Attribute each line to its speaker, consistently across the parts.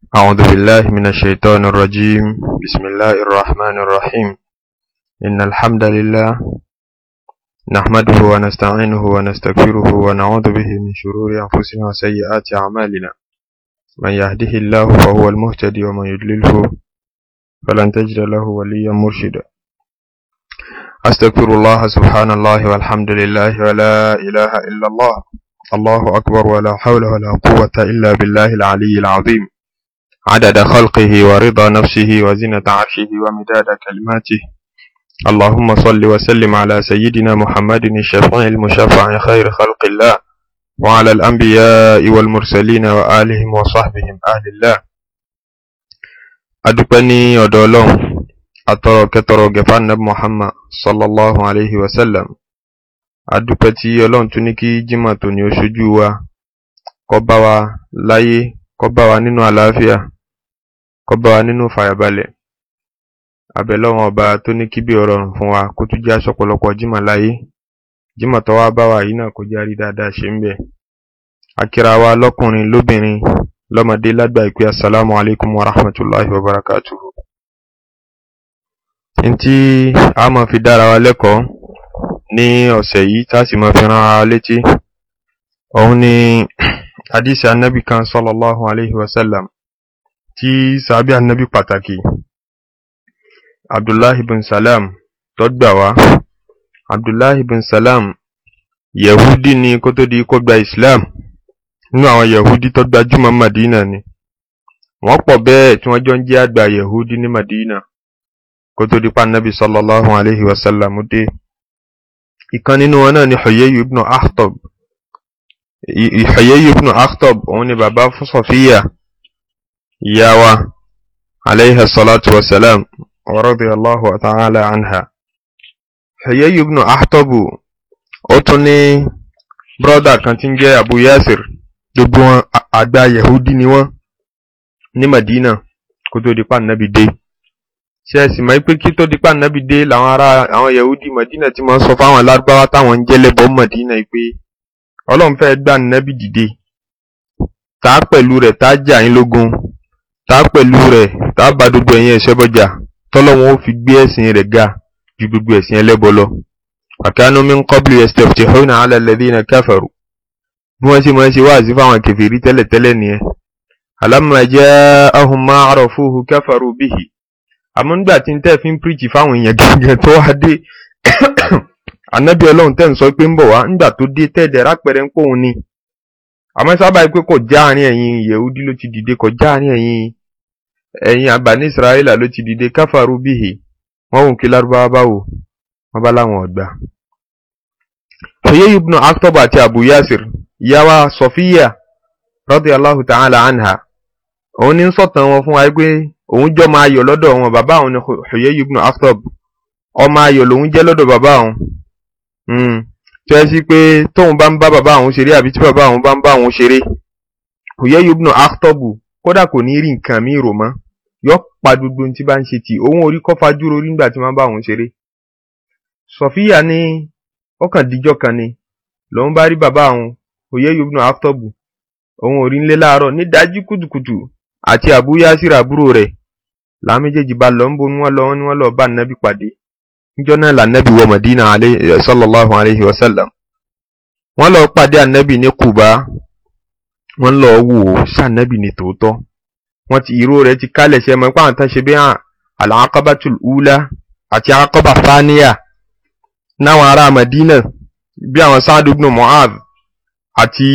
Speaker 1: أعوذ بالله من الشيطان الرجيم بسم الله الرحمن الرحيم إن الحمد لله نحمده ونستعينه ونستغفره ونعوذ به من شرور أنفسنا وسيئات أعمالنا من يهده الله فهو المهتدي ومن يضلله فلن تجد له وليا مرشدا أستغفر الله سبحان الله والحمد لله ولا إله إلا الله الله أكبر ولا حول ولا قوة إلا بالله العلي العظيم عدد خلقه ورضا نفسه وزنة عرشه ومداد كلماته اللهم صل وسلم على سيدنا محمد الشفيع المشفع خير خلق الله وعلى الأنبياء والمرسلين وآلهم وصحبهم أهل الله أدبني ودولهم أترى كترى جفان نب محمد صلى الله عليه وسلم adúpẹ́ tí ọlọ́run tún ní kí jimá tó ní oṣojú wa kó bá wa láyé kó bá wa nínú àlàáfíà kó bá wa nínú fàyàbalẹ̀ abẹ́lọ́wọ́n ọba tó ní kí bí ọ̀rọ̀rùn fún wa kó tún jẹ́ aṣọ́pọ̀lọpọ̀ jimá láyé jimá tó wá bá wa yìí náà kó jẹ́ àrí dáadáa ṣe ń bẹ̀ akira wa lọ́kùnrin lóbìnrin lọ́mọdé lágbà ìpè assalamu alaikum wa rahmatulahi wa barakatuhu. ntí a máa fi dára wa lẹ́kọ̀ọ́ ní ọ̀sẹ̀ yìí tá a sì máa fi rán ara létí òun ni hadisi anabi kan sallallahu alayhi wa sallam tí sàbí anabi pàtàkì abdullahi bin salam tó gbà wá abdullahi bin salam yahudi ni kó tó di kó gba islam nínú àwọn yahudi tó gbajúmọ̀ madina ni wọ́n pọ̀ bẹ́ẹ̀ tí wọ́n jọ ń jẹ́ àgbà yahudi ní madina kó tó di pa anabi sallallahu alayhi wa sallam dé ìkan nínú wọn náà ni Huyayyu ibn Akhtab Huyayyu ibn Akhtab òun ni bàbá fún Sọfíyà ìyá wa alayha salatu wa salam wa radiyallahu ta'ala anha Huyayyu ibn Akhtab ó tún ní brọ́dà kan tí ń jẹ́ Abu Yasir gbogbo wọn àgbà Yahudi ni wọ́n ní Madina kó tó di pa nàbì dé ṣe ẹ̀sìn mọ́ pé kí tó di pa nàbì dé làwọn ará àwọn yahudi madina ti máa ń sọ fáwọn alárúbáwá táwọn ń jẹ́lẹ́bọ̀ madina pé ọlọ́run fẹ́ gbà nàbì dìde tá a pẹ̀lú rẹ̀ tá a jà yín lógun tá a pẹ̀lú rẹ̀ tá a bá gbogbo ẹ̀yin ẹ̀ṣẹ́ bọ́jà tọ́lọ́wọ́n ó fi gbé ẹ̀sìn rẹ̀ ga ju gbogbo ẹ̀sìn ẹlẹ́bọ lọ. àkànú min qablu yastaftihuna ala alladhina kafaru bí wọ́n ṣe máa ń ṣe wáàsí fáwọn kèfèrí tẹ́lẹ̀tẹ́lẹ̀ nìyẹn. alamma ja'ahum ma arafuhu kafaru bihi àmọ́ nígbà tí n tẹ́ fi ń píríjì fáwọn èèyàn gẹ́gẹ́ tó wá dé ànábì ọlọ́run tẹ́ ń sọ pé ń bọ̀ wá nígbà tó dé tẹ́ẹ̀dẹ̀ rápẹ̀rẹ̀ ń pòun ni àmọ́ sábà pé kò já àárín ẹ̀yin yehudi ló ti dìde kò já àárín ẹ̀yin ẹ̀yin àbáni israẹla ló ti dìde káfàrú bíhì wọ́n wò kí lárúbáwá bá wò wọ́n bá láwọn ọ̀gbà. Huyayy ibn Akhtab àti Abu Yasir ìyáwá Sọfíyà radiyallahu ta'ala anha òun ní sọ̀tàn wọn fún wa pé òun jọ máa yọ lọ́dọ̀ wọn bàbá òun ni Huyayy ibn Akhtab ọmọ ayọ̀ lòun jẹ́ lọ́dọ̀ bàbá òun tó yẹ sí pé tóun bá ń bá bàbá òun ṣeré àbí tí bàbá òun bá ń bá òun ṣeré Huyayy ibn Akhtab kódà kò ní rí nǹkan míì rò mọ́ yọ pa gbogbo ohun tí bá ń ṣe tì òun orí kọ́ fajúro nígbà tí wọ́n bá òun ṣeré Sọfíyà ní ọkàn díjọ́ kan ni lòun bá rí bàbá òun Huyayy ibn Akhtab òun ò rí nílé láàárọ̀ ní dájú kùtùkùtù àti Abu Yasir àbúrò rẹ̀ làwọn méjèèjì bá lọ ń bo ni wọ́n lọ ni wọ́n lọ bá nàbì pàdé níjọ́ náà lànàbì wọ Madina sallallahu alayhi wa sallam wọ́n lọ pàdé ànàbì ní Kuba wọ́n lọ wò ó sànàbì ní tòótọ́ wọ́n ti ìró rẹ̀ ti kálẹ̀ ṣe mọ́ pàǹtà ṣe bí hàn al-aqabatul ula àti aqaba thaniya náwọn ará Madina bí àwọn Sa'd ibn Mu'adh àti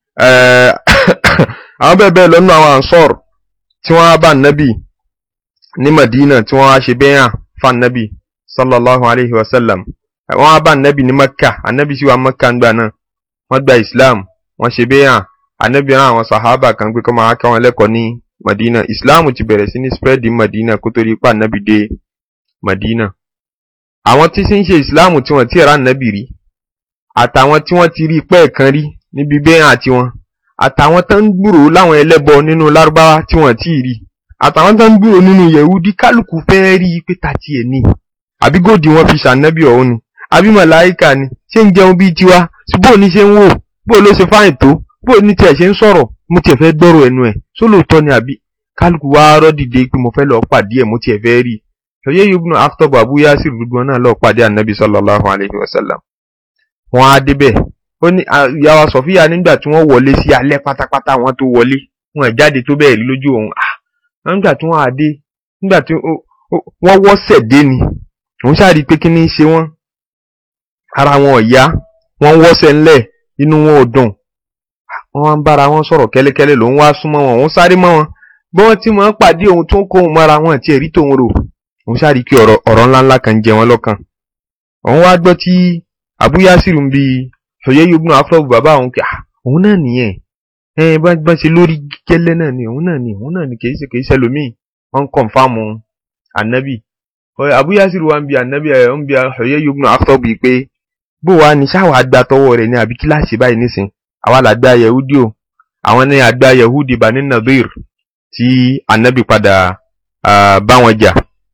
Speaker 1: àwọn bẹ́ẹ̀ bẹ́ẹ̀ lọ́nà àwọn ansor tí wọ́n bá nábì ní Madina tí wọ́n á ṣe bẹ́yà fún nábì sallallahu alayhi wa sallam wọ́n bá nábì ní Makka anábì sí wa Makka ń gbà náà wọ́n gba Islam wọ́n ṣe bẹ́yà anábì rán àwọn sahaba kan pé kọ́ máa kọ́ wọn lẹ́kọ̀ọ́ ní Madina Islam ti bẹ̀rẹ̀ sí ní spread ní Madina kó tó rí pa nábì dé Madina àwọn tí sì ń ṣe Islam tí wọ́n ti rà nábì rí àtàwọn tí wọ́n ti rí pẹ́ẹ̀kan rí níbi bẹ́yà tiwọn àtàwọn tó ń gbúrò láwọn ẹlẹ́bọ nínú lárúbáwá tí wọ́n ti rí àtàwọn tó ń gbúrò nínú yẹ̀wúdí kálukú fẹ́ rí i pé tàtí ẹ̀ ní àbí gòdì wọn fi ṣànábì ọ̀hún ni àbí màláìkà ni ṣé ń jẹun bíi tiwa bó ní ṣe ń wò bó ló ṣe fáìn tó bó ní tiẹ̀ ṣe ń sọ̀rọ̀ mo tiẹ̀ fẹ́ gbọ́rọ̀ ẹnu ẹ̀ sólóòótọ́ ni àbí kálukú wá rọ́ dìde pé mo fẹ́ lọ pàdé ẹ̀ mo tiẹ̀ fẹ́ rí Huyayy ibn Akhtab Abu Yasir gbogbo wọn náà lọ pàdé ànábì sallallahu alayhi wa sallam wọn á débẹ̀ ó ní ìyàwó Sọfíà nígbà tí wọ́n wọlé sí alẹ́ pátápátá wọn tó wọlé wọn jáde tó bẹ́ẹ̀ rí lójú òun ah nígbà tí wọ́n á dé nígbà tí wọ́n wọ́sẹ̀ dé ni òun ṣáàrí pé kí ni ṣe wọ́n ara wọn ò yá wọ́n wọ́sẹ̀ ńlẹ̀ inú wọn ò dùn wọ́n wá ń bára wọn sọ̀rọ̀ kẹ́lẹ́kẹ́lẹ́ lòun wá súnmọ́ wọn òun sáré mọ́ wọn bí wọ́n ti mọ̀ ń pàdé òun tó ń kó òun mọ́ra wọn àti ẹ̀rí tòun rò òun ṣáàrí pé ọ̀rọ̀ ọ̀rọ̀ ńláńlá kan jẹ wọn lọ́kàn òun wá gbọ́ tí Abu Yasir ń bi Huyayy ibn Akhtab bàbá òun kí òun náà nìyẹn ẹ bá ṣe lórí gẹ́lẹ́ náà ni òun náà ni òun náà ni kì í ṣe kì í ṣe lómìn wọ́n ń kọ̀nfàmù ànábì Abu Yasir wa ń bi ànábì ẹ̀ ń bi Huyayy ibn Akhtab bíi pé bó wa ni ṣáà wàá gba tọwọ́ rẹ̀ ní àbí kíláàsì báyìí nísìn àwa là gba Yahudi o àwọn ní àgbà Yahudi Bani Nadir tí ànábì padà bá wọn jà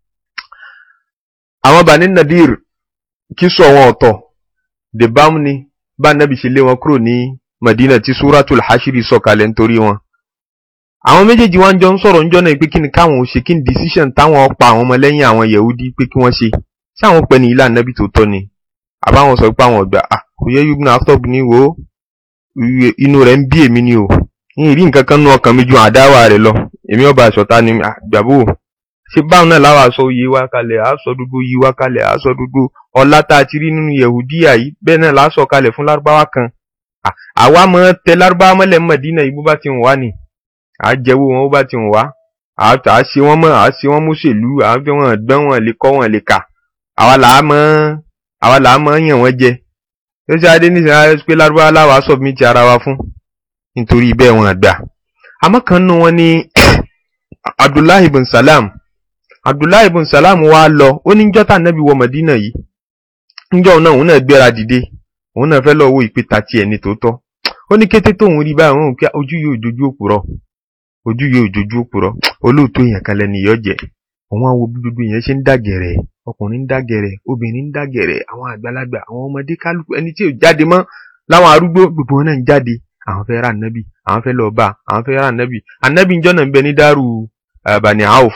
Speaker 1: àwọn Bani Nadir kí sọ wọn ọ̀tọ̀ dèbámu ni bá ànábì ṣe lé wọn kúrò ní Madina tí Suratul Hashiri sọ̀kalẹ̀ nítorí wọn àwọn méjèèjì wọn jọ ń sọ̀rọ̀ ń jọ́nà pé kí ni káwọn ò ṣe kí ni decision táwọn pa àwọn ọmọlẹ́yìn àwọn Yahudi pé kí wọ́n ṣe ṣé àwọn pẹ̀ ní ilé ànábì tó tọ́ ni àbáwọn sọ pé àwọn ọ̀gbà ah Huyayy ibn Akhtab ní wo inú rẹ̀ ń bí èmi ni o ní ìrí nǹkan kan nú ọkàn mi ju àdáwà rẹ̀ lọ èmi ọba àṣọta ni àgbàbò ṣé báwọn náà láwọn aṣọ oyè wá kalẹ̀ aṣọ dúdú yí wá kalẹ̀ aṣọ dúdú ọlá tá a ti rí nínú Yahudiya yìí bẹ́ẹ̀ náà láṣọ kalẹ̀ fún lárúbáwá kan àwa mọ tẹ lárúbáwá mọ́lẹ̀ Mádínà yìí bó bá ti wà ní à jẹ́wọ́ wọn bó bá ti wà á ṣe wọ́n mọ́ à ṣe wọ́n mọ́ṣèlú à ń fi wọn gbọ́n wọn lè kọ́ wọn lè kà àwa làá mọ́ àwa làá mọ́ yàn wọ́n jẹ tó ṣe adé nísìnyí ayé pé lárúbáwá láwa submit ara wa fún nítorí bẹ́ẹ̀ wọn gbà àmọ́ kan nù wọn ní Abdullahi ibn Salam Abdullahi ibn Salam wa lọ ó ní jọ́tà nẹ́bí wọ Mádínà yìí níjọ́ náà òun náà gbéra dìde òun náà fẹ́ lọ wo ìpè tàti ẹ̀ ní tòótọ́ ó ní kété tóun rí báyìí òun kí ojú yóò jojú òpùrọ́ ojú yóò jojú òpùrọ́ olóòótọ́ èèyàn kan lẹ́nu ìyọ́ jẹ́ òun á wo bí gbogbo èèyàn ṣe ń dàgẹ̀rẹ̀ ọkùnrin ń dàgẹ̀rẹ̀ obìnrin ń dàgẹ̀rẹ̀ àwọn àgbàlagbà àwọn ọmọdé kálukú ẹni tí ò jáde mọ́ láwọn arúgbó gbogbo wọn náà ń jáde àwọn fẹ́ ra ànábì àwọn fẹ́ lọ bá àwọn fẹ́ ra ànábì ànábì ń jọ́nà ń bẹ ní dárú Bani Auf.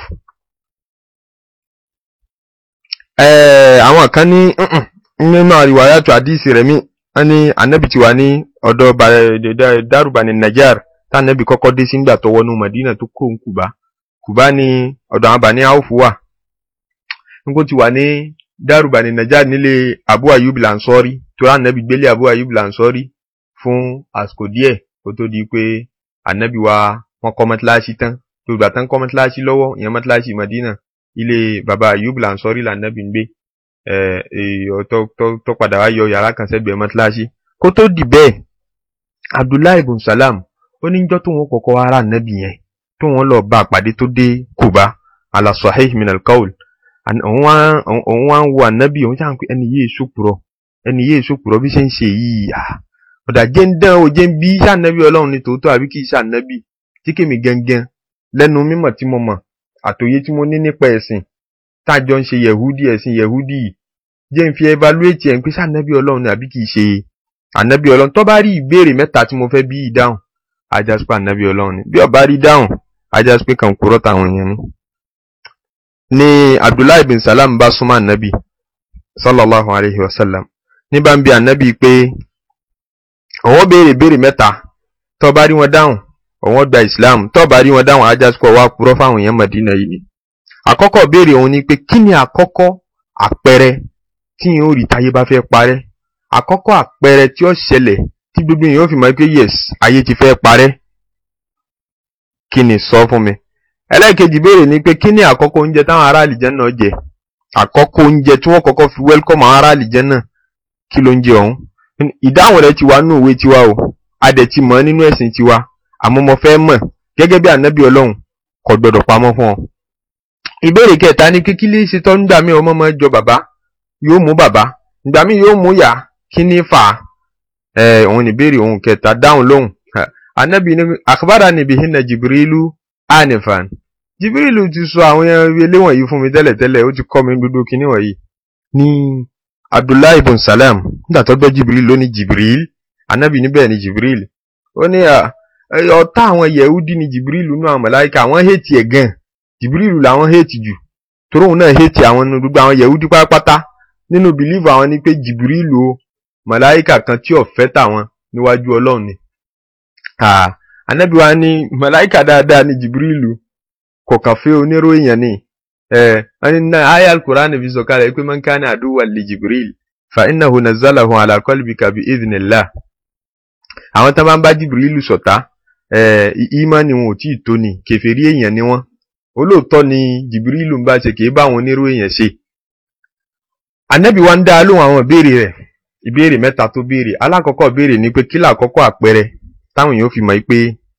Speaker 1: àwọn kan ní nínú àríwáyàtò àdìsí rẹ̀ mí wọ́n ní ànábì ti wà ní ọ̀dọ̀ dárú Bani Najjar tá ànábì kọ́kọ́ dé sí ńgbà tó wọnú Madina tó kó ń Kùbá Kùbá ní ọ̀dọ̀ àwọn Bani Auf wà nígbó ti wà ní dárú Bani Najjar nílé Abu Ayyub Lansori tó rà ànábì gbélé Abu Ayyub Lansori fún àsìkò díẹ̀ kó tó di pé ànábì wa wọ́n kọ́ mọ́tíláṣí tán tó gbà tán kọ́ mọ́tíláṣí lọ́wọ́ ìyẹn mọ́tíláṣí Madina ilé baba Ayub Lansori lànàbì ń gbé tó padà wá yọ yàrá kan sẹ́gbẹ̀ẹ́ mọ́tíláṣí kó tó di bẹ́ẹ̀ Abdullahi ibn Salam ó ní jọ́ tó wọn kọ́kọ́ ara ànábì yẹn tó wọn lọ bá àpàdé tó dé Kuba ala sahih min al-qawl òun wá ń wo ànábì òun ṣáà ń pè ẹni yéé sòpùrọ̀ ẹni yéé sòpùrọ̀ bí ṣe ń ṣe yìí ọ̀dà jẹ́ ń dán o jẹ́ ń bí sànàbí ọlọ́run ní tòótọ́ àbí kì í sànàbí tí kèmí gangan lẹ́nu mímọ̀ tí mo mọ̀ àtòyé tí mo ní nípa ẹ̀sìn tájọ ń ṣe yẹ̀húdì ẹ̀sìn yẹ̀húdì yìí jẹ́ ń fi evaluate ẹ̀ ń pé sànàbí ọlọ́run àbí kì í ṣe ànàbí ọlọ́run tó bá rí ìbéèrè mẹ́ta tí mo fẹ́ bí ìdáhùn ajásùpá ànàbí ọlọ́run ni bí ó bá rí dáhùn ajásùpé kan kúrọ́ táwọn èèyàn ni. ni Abdullahi bin Salam bá súnmọ́ ànàbí sallallahu alayhi wa sallam ní bá ń bi ànàbí pé àwọn béèrè béèrè mẹ́ta tó bá rí wọn dáhùn àwọn gba islam tó bá rí wọn dáhùn ajásùkọ wa purọ́ fáwọn èèyàn Madina yìí ni. àkọ́kọ́ béèrè òun ni pé kí ni àkọ́kọ́ àpẹẹrẹ tí yìí ó rí táyé bá fẹ́ parẹ́ àkọ́kọ́ àpẹẹrẹ tí ó ṣẹlẹ̀ tí gbogbo èèyàn ó fi mọ̀ pé yes ayé ti fẹ́ parẹ́ kí ni sọ fún mi. ẹlẹ́ẹ̀kejì béèrè ni pé kí ni àkọ́kọ́ oúnjẹ táwọn ará àlìjẹ́ náà jẹ àkọ́kọ́ oúnjẹ tí wọ́n kọ́kọ́ fi wẹ́lkọ́mù àwọn ará àlìjẹ́ náà kí ló ń jẹ ọ̀hún ìdáhùn rẹ̀ ti wà nínú ìwé tiwa o a dẹ̀ ti mọ̀ nínú ẹ̀sìn tiwa àmọ́ mo fẹ́ mọ̀ gẹ́gẹ́ bí ànábì ọlọ́run kò gbọdọ̀ pamọ́ fún ọ. ìbéèrè kẹta ni kíkí lè ṣe tọ́ nígbà míì ọmọ máa jọ bàbá yóò mú bàbá nígbà míì yóò mú yá kí ní fà á. ẹ òun ní ìbéèrè òun kẹta dáhùn lóhùn ànábì ní àkàbàrà níbi hinna jìbìrìlù ànìfàn jìbìrìlù ti sọ àwọn ilé wọ̀nyí fún mi tẹ́lẹ̀tẹ́lẹ̀ ó ti kọ́ mi gbogbo kinní wọ̀nyí ní abdullahi ibn salam nígbà tó gbọ́ jibril ló ní jibril anabi níbẹ̀ ni jibril ó ní ọ̀tá àwọn yẹ̀húdí ni jìbìrìlù nú àwọn màláíkà àwọn hẹ́ẹ̀tì ẹ̀ gan jìbìrìlù làwọn hẹ́ẹ̀tì jù torí òun náà hẹ́ẹ̀tì àwọn nínú gbogbo àwọn yẹ̀húdí pátápátá nínú bìlíìfù àwọn ni pé jìbìrìlù o màláíkà kan tí ò fẹ́ tàwọn níwájú ọlọ́run ni ànábì wa ní màláíkà dáadáa ni jìbìrìlù kò kàn fẹ́ onírò èèyàn ni wọ́n ní náà ayé alukur'an fi sọ̀kalẹ̀ pé man kana aduwwan li jibril fa innahu nazzalahu ala qalbika bi idhnillah àwọn tó bá ń bá jìbìrìlù ṣọ̀tá ìmánì wọn ò tí ì tó ni kèfèrí èèyàn ni wọ́n olóòótọ́ ni jìbìrìlù ń bá ṣe kì í bá àwọn onírò èèyàn ṣe ànábì wa ń dá lóhùn àwọn ìbéèrè rẹ̀ ìbéèrè mẹ́ta tó béèrè alákọ̀ọ́kọ́ béèrè ni pé kí làkọ́kọ́ àpẹẹrẹ táwọn èèyàn fi mọ̀ pé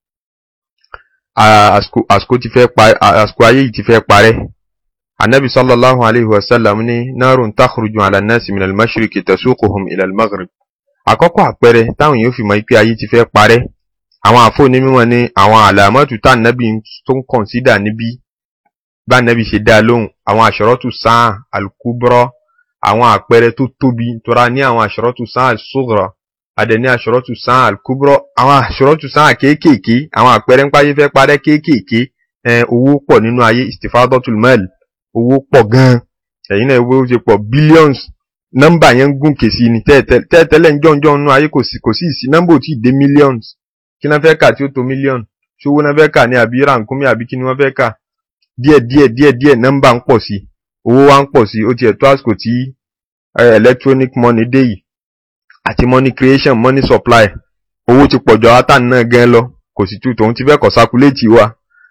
Speaker 1: àsìkò ti fẹ́ pa àsìkò ayé yìí ti fẹ́ parẹ́ anabi sallallahu alayhi wa sallam ní narun takhruju ala nasi min al-mashriqi tasuquhum ila al-maghrib àkọ́kọ́ àpẹẹrẹ táwọn èèyàn fi mọ̀ pé ayé ti fẹ́ parẹ́ àwọn àfọ onímọ̀ ní àwọn àlàmọ́tù tá nàbì tó ń kọ̀nsídà níbí bá nàbì ṣe dá lóhùn àwọn àṣọrọ́tù sáà al-kubra àwọn àpẹẹrẹ tó tóbi tora ní àwọn àṣọrọ́tù sáà al-sughra adẹ ní àṣọrọ́tù sáà al-kubra àwọn àṣọrọ́tù sáà kéékèèké àwọn àpẹẹrẹ ńpá yìí fẹ́ parẹ́ kéékèèké owó pọ̀ nínú ayé istifadatul mal owó pọ̀ gan-an ẹ̀yin náà owó ṣe pọ̀ billions nọ́mbà yẹn ń gùn kèsì ni tẹ́ẹ̀tẹ́lẹ̀ ń jọ̀ǹjọ̀ nínú ayé kò sí kò sí ìsí nọ́mbà ò tí ì dé millions kí náà fẹ́ kà tí ó tó million ṣówó náà fẹ́ kà ní àbí rànkúnmí àbí kí ni wọ́n fẹ́ kà díẹ̀ díẹ̀ díẹ̀ díẹ̀ nọ́mbà ń pọ̀ sí owó wa ń pọ̀ sí ó tiẹ̀ tó àsìkò tí electronic money dé yìí àti money creation money supply owó ti pọ̀jọ átàn náà gan lọ kò sì tún tòun ti fẹ́ kọ̀ sakuléètì wa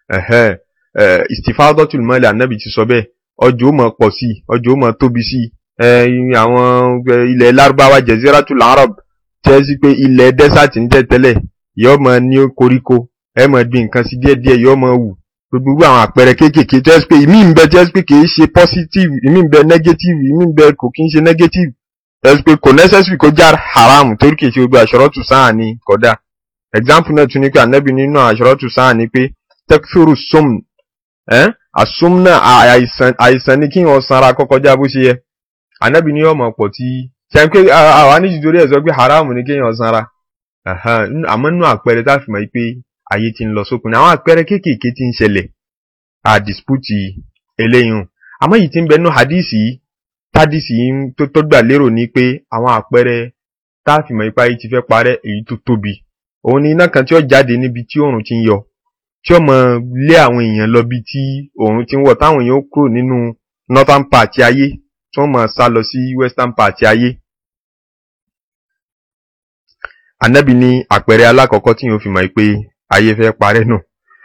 Speaker 1: istifadatul mali anabi ti sọ bẹ́ẹ̀ ọjọ́ ó máa pọ̀ sí ọjọ́ ó máa tóbi sí àwọn ilẹ̀ lárúbáwá jaziratul arab tẹ́ sí pé ilẹ̀ desert ń tẹ̀ tẹ́lẹ̀ yóò máa ní koríko ẹ máa gbin nǹkan sí díẹ̀díẹ̀ yóò máa wù gbogbo àwọn àpẹẹrẹ kéékèèké tẹ́ sí pé ìmí ń bẹ tẹ́ sí pé kìí ṣe positive ìmí ń bẹ negative ìmí ń bẹ kò kí ń ṣe negative tẹ́ sí pé kò necessary kó já haram torí kìí ṣe gbogbo àṣọrọ́tù sáà ní kódà example náà tún ní pé ànábì nínú àṣọrọ́tù sáà ní pé tekfuru sum àsum náà àìsàn àìsàn ni kí wọn sanra kọ́kọ́ já bó ṣe yẹ ànábì ní ọmọ pọ̀ tí ṣe pé àwọn aníjìdórí ẹ̀ sọ pé haram ni kéèyàn sanra àmọ́ nínú àpẹẹrẹ tá a fi mọ̀ pé ayé ti ń lọ sókun àwọn àpẹẹrẹ kéékèèké ti ń ṣẹlẹ̀ à dispute eléyìí àmọ́ yìí ti ń bẹ nínú hadisi yìí tádìsì yìí tó tó gbà lérò ní pé àwọn àpẹẹrẹ tá a fi mọ̀ pé ayé ti fẹ́ parẹ́ èyí tó tóbi òun ni iná kan tí ó jáde níbi tí oòrùn ti ń yọ tí ó mọ lé àwọn èèyàn lọ bí tí oòrùn ti ń wọ̀ táwọn èèyàn ó kúrò nínú northern part ayé tí wọ́n mọ̀ sá lọ sí western part ayé. Ànábì ní àpẹẹrẹ alákọ̀ọ́kọ́ tí yóò fi mọ̀ pé ayé fẹ́ parẹ́ nù.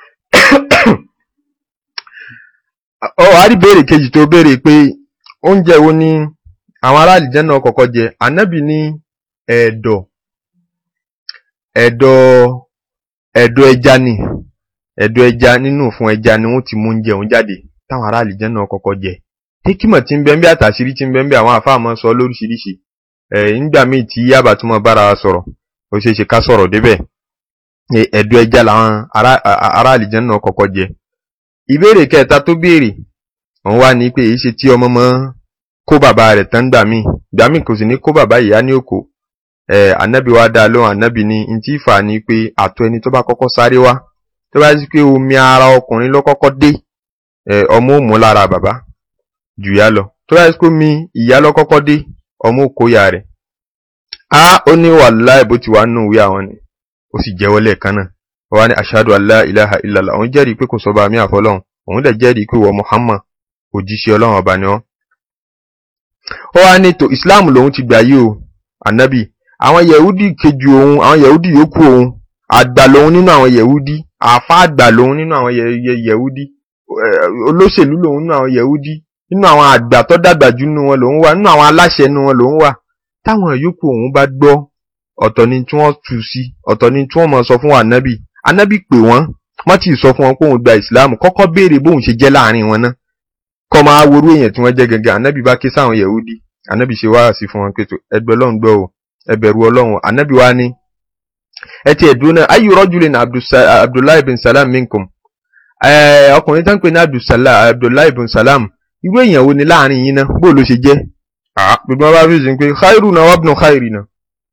Speaker 1: Ọ àrí béèrè kejì tó béèrè pé oúnjẹ wo ni àwọn aráàlú jẹ́ náà kọ́kọ́ jẹ Ànábì ní ẹ̀dọ̀ ẹ̀dọ̀ ẹ̀dọ̀ ẹja ni ẹ̀dọ̀ ẹja nínú fún ẹja ni wọ́n ti mú oúnjẹ òun jáde táwọn aráàlú jẹ́ náà kọ́kọ́ jẹ hikima tí ń bẹ ń bẹ àtàṣírí tí ń bẹ ń bẹ àwọn àfáà máa sọ lóríṣiríṣi ẹ̀ nígbà míì tí yábà tún mọ bára wa sọ̀rọ̀ ó ṣeé ṣe ká sọ̀rọ̀ débẹ̀ ẹ̀dọ̀ ẹja làwọn aráàlú jẹ́ náà kọ́kọ́ jẹ ìbéèrè kẹta tó béèrè òun wá ní pé èyí ṣe tí ọmọ mọ́ kó bàbá rẹ̀ tán gbà míì gbà míì kò sì ní kó bàbá ìyá ní òkò ẹ̀ ànábì wa dá lóhùn ànábì ní ntí ìfà ni pé àtọ̀ ẹni tó bá kọ́kọ́ sáré wá tó bá sí pé omi ara ọkùnrin ló kọ́kọ́ dé ọmọ ò mú lára bàbá jù yá lọ tó bá sí pé omi ìyá ló kọ́kọ́ dé ọmọ ò kó ya rẹ̀ á ó ní wàláì bó ti wà nù ìwé àwọn ni ó sì jẹ́wọ́ lẹ́ẹ̀kan náà wọ́n wá ní ashadu alla ilaha illallah òun jẹ́rìí pé kò sọ́ba àmì àfọlọ́hún òun dẹ̀ jẹ́rìí pé wọ Muhammad òjíṣẹ́ ọlọ́run ọba ni wọ́n. ó wá ní tó Islam lòun ti gbà yí o ànábì àwọn yẹ̀húdì kejì òun àwọn yẹ̀húdì yòókù òun àgbà lòun nínú àwọn yẹ̀húdì àfa àgbà lòun nínú àwọn yẹ̀húdì olóṣèlú lòun nínú àwọn yẹ̀húdì nínú àwọn àgbà tó dàgbà jù nínú wọn lòun wà nínú àwọn aláṣẹ nínú wọn lòun wà táwọn yòókù òun bá gbọ́ ọ̀tọ̀ ni tí wọ́n tù sí ọ̀tọ̀ ni tí wọ́n mọ̀ sọ fún ànábì ànábì pè wọ́n wọ́n ti sọ fún wọn pé òun gba ìsìláàmù kọ́kọ́ béèrè bóun ṣe jẹ́ láàrin wọn náà kọ́ máa worú èèyàn tí wọ́n jẹ́ gẹ́gẹ́ ànábì bá ké sáwọn yẹ̀húdì ànábì ṣe wáhà sí fún wọn pé tó ẹgbẹ́ ọlọ́run gbọ́ o ẹbẹ̀rù ọlọ́run ànábì wá ní ẹ ti ẹ̀dùn náà ayyu rajulin abdullahi bin salam minkum ọkùnrin tó ń pè ní abdullahi bin salam irú èèyàn wo ni láàrin yín náà bó ló ṣe jẹ́ gbogbo wọn bá fi sìn pé khairu na wabnu khairi na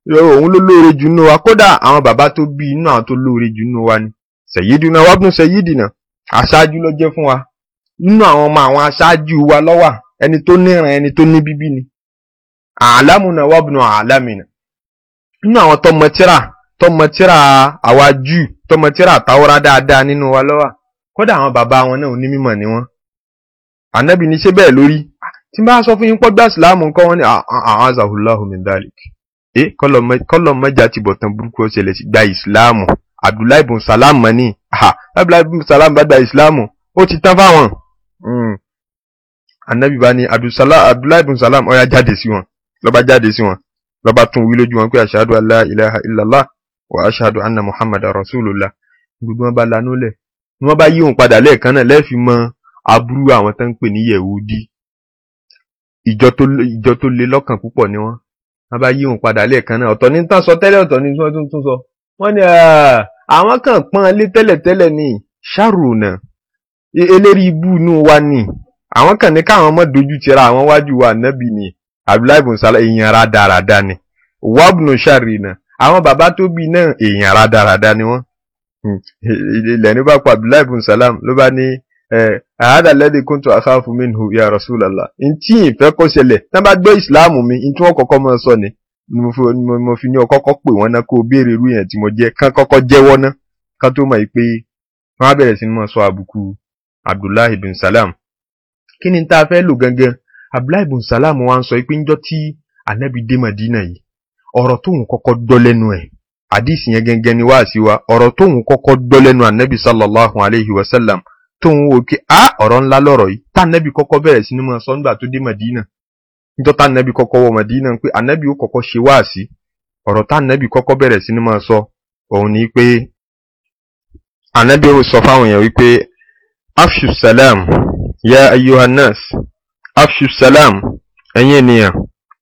Speaker 1: òun ló lóore jù nínú wa kódà àwọn bàbá tó bí inú àwọn tó lóore jù nínú wa ni sayyiduna wabnu sayyidina aṣáájú ló jẹ́ fún wa nínú àwọn ọmọ àwọn aṣáájú wa lọ́wà ẹni tó níran ẹni tó ní bíbí ni àlámùnà wabnu àlámìnà nínú àwọn tọmọ tíra tọmọ tíra àwa jù tọmọ tíra àtàwọ́rá dáadáa nínú wa lọ́wà kódà àwọn bàbá wọn náà onímọ̀ ni wọ́n ànábì ní ṣé bẹ́ẹ̀ lórí tí n bá sọ fún yín pọ́gbà síláàmù nǹkan wọn ni àwọn azahullahu min dalik ẹ kọlọ mẹja ti bọ̀ tán burúkú ọ̀sẹ̀lẹ̀ sí gba ìsìláàmù abdullahi ibn salam mani abdullahi ibn salam bá gba ìsìláàmù ó ti tán fáwọn ànábì bá ní abdullahi ibn salam ó yá jáde sí wọn ló bá jáde sí wọn ló bá tún wí lójú wọn pé ashhadu an la ilaha illallah wa ashhadu anna muhammadar rasulullah gbogbo wọn bá lanú lẹ̀ ni wọ́n bá yí òun padà lẹ́ẹ̀kan náà lẹ́ẹ̀fi mọ aburú àwọn tó ń pè ní yẹ̀wúdí ìjọ tó ìjọ tó le lọ́kàn púpọ̀ ni wọ́n wọ́n bá yí òun padà lẹ́ẹ̀kan náà ọ̀tọ̀ ní tán sọ tẹ́lẹ̀ ọ̀tọ̀ ní tí wọ́n tún sọ wọ́n ní àwọn kan pọ́n lé tẹ́lẹ̀tẹ́lẹ̀ ní ṣàrùnà eléri ibú inú wa ni àwọn kan ní káwọn ọmọ dojú tira àwọn wájú wa nábì ni abdullahi bin salam èèyàn rádaràda ni wabnu sharina àwọn bàbá tó bí náà èèyàn rádaràda ni wọ́n ilẹ̀ ní bá pa abdullahi bin salam ló bá ní àhádà lẹ́dí kúntù àkáfù minhu ya rasulallah ntí ìfẹ́ kó ṣẹlẹ̀ tí wọ́n bá gbọ́ ìsìláàmù mi ntí wọ́n kọ́kọ́ máa sọ ni mo fi ní ọ kọ́kọ́ pè wọ́n náà kó o béèrè irú yẹn tí mo jẹ́ kán kọ́kọ́ jẹ́wọ́ ná kán tó mọ̀ pé wọ́n á bẹ̀rẹ̀ sí ní máa sọ àbùkù abdullahi bin salam kí ni tá a fẹ́ lò gangan abdullahi bin salam wa ń sọ pé ńjọ́ tí anabi dé madina yìí ọ̀rọ̀ tóun kọ́kọ́ gbọ́ lẹ́nu ẹ̀ àdìsí yẹn gangan ni wáàsí wa ọ̀rọ̀ tóun kọ́kọ́ gbọ́ lẹ́nu anabi sallallahu alayhi wa sallam tóun wò kí a ọ̀rọ̀ ńlá lọ́rọ̀ yìí tá anabi kọ́kọ́ bẹ̀rẹ̀ sí ní máa sọ nígbà tó dé madina níjọ́ tá anabi kọ́kọ́ wọ madina pé anabi ó kọ́kọ́ ṣe wáàsí ọ̀rọ̀ tá anabi kọ́kọ́ bẹ̀rẹ̀ sí ní máa sọ òun ni pé anabi ó sọ fáwọn èèyàn wípé afshu salam ya ayyuhannas afshu salam ẹ̀yin ènìyàn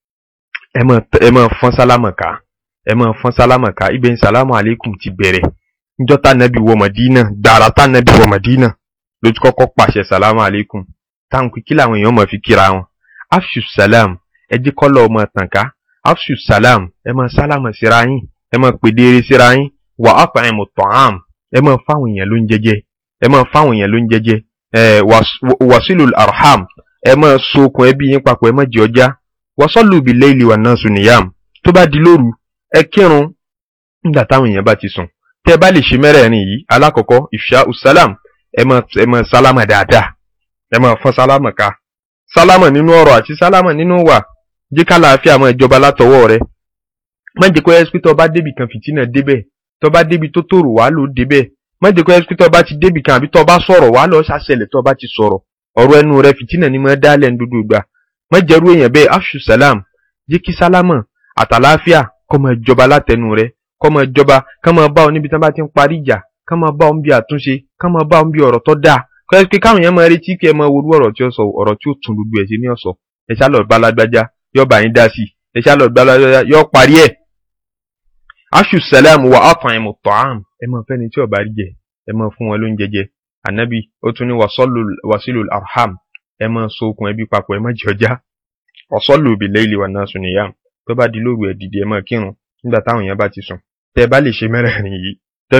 Speaker 1: ẹ máa fọ́n sálámà ká ẹ máa fọ́n sálámà ká ibẹ̀ ń sálámù aleikum ti bẹ̀rẹ̀ níjọ́ tá anabi wọ madina gbàrà tá anabi wọ madina ló ti kọ́kọ́ pàṣẹ sálámù aleikum táwọn kí làwọn èèyàn máa fi kíra wọn afshu salam ẹ jẹ́ kọ́lọ̀ ọmọ tàn ká afshu salam ẹ máa sálámà síra yín ẹ máa pèdére síra yín wà á fàáyìn mọ̀ tọ̀hám ẹ máa fáwọn èèyàn ló ń jẹjẹ ẹ máa fáwọn èèyàn ló ń jẹjẹ ẹ wàsílù arham ẹ máa sokùn ẹbí yín papọ̀ ẹ má jẹ ọjà wàsọ́lù bí léèlì wà náà sùn nìyàm tó bá di lóru ẹ kírun nígbà táwọn èèyàn bá ti sùn tẹ bá lè ṣe mẹ́rẹ̀ẹ̀rin yìí alákọ̀ọ́kọ́ ìfṣà usalam ẹ máa ẹ máa sálámà dáadáa ẹ máa fọ́n sálámà ká sálámà nínú ọ̀rọ̀ àti sálámà nínú wà jẹ́ ká láàfin àwọn ìjọba látọwọ́ rẹ má jẹ́ kó ẹ́sìpí tó bá débì kan fìtínà débẹ̀ tó bá débi tó tòrò wá ló débẹ̀ má jẹ́ kó ẹ́sìpí tó bá ti débì kan àbí tó bá sọ̀rọ̀ wá lọ ṣàṣẹlẹ̀ tó bá ti sọ̀rọ̀ ọ̀rọ̀ ẹnu rẹ fìtínà ni mo dálẹ̀ ń dúdú gbà má jẹ́rú èèyàn bẹ́ẹ̀ afṣu salam jẹ́ kí sálámà àtàláfíà kó máa jọba látẹnu rẹ kó máa jọba ká máa bá ọ níbi tí wọ́n bá ti ń parí ìjà ká máa bá ọ níbi àtúnṣe ká máa bá ọ níbi ọ̀rọ̀ tó dáa kọ́ ẹ́ pé káwọn èèyàn máa retí kí ẹ máa worú ọ̀rọ̀ tí ó sọ ọ̀rọ̀ tí ó tún gbogbo ẹ̀ sí ní ọ̀sọ̀ ẹ ṣá lọ gbalagbájá yóò bá yín dá sí ẹ ṣá lọ gbalagbájá yóò parí ẹ̀. aṣù sẹlẹ̀mù wà ọ̀tàn ẹ̀mù tọ́ám ẹ máa fẹ́ni tí ọba rí jẹ ẹ máa fún wọn lóúnjẹ jẹ ànábì ó tún ní wàsílù arham ẹ máa so okùn ẹbí papọ̀ ẹ má jẹ ọjà ọ̀sọ́lù òbí lẹ́yìn wà náà sùn nìyàm tó bá di lóru ẹ̀ dìde ẹ máa kírun nígbà táwọn èèyàn bá ti sùn tẹ bá lè ṣe mẹ́rẹ̀ẹ̀rin yìí